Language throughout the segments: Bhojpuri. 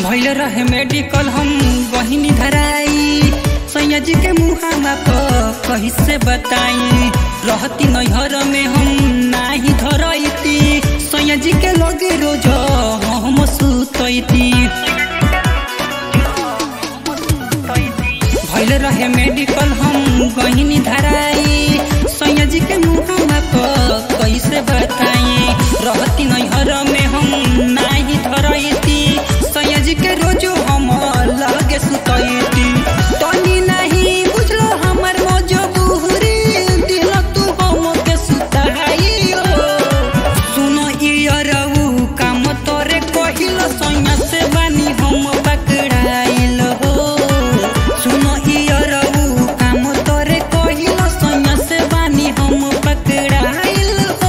भैल रहे मेडिकल हम बहिनी धराई सैया जी के मुहामा पर कही से बताई रहती नैहर में हम नाही धरती सैया जी के लगे रोज हम सुतती भैल रहे मेडिकल हम बहिनी धराई सैया जी के मुहामा पर कैसे बताई रहती नैहर में हम नाही धरती सैया जी के रोज हम लगे सुतती तनी नहीं बुझलो हमर मजबूरी दिल तू हम के सुताई सुनो इयरऊ काम तोरे कहिल सैया से बानी हम पकड़ाइल हो सुनो इयरऊ काम तोरे कहिल सैया से बानी हम पकड़ाइल हो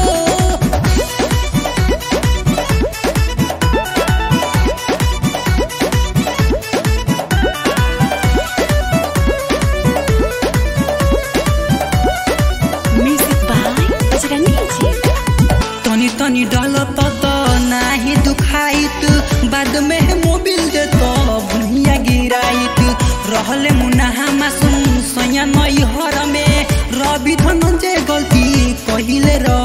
Music by Rajrani तनी तनी डाल त नाही दुखाइत बाद में मोबिल दे तो भुइया गिराइत रहले मुनाहा मासूम सैया नई हर में रवि धनंजय गलती कहिले र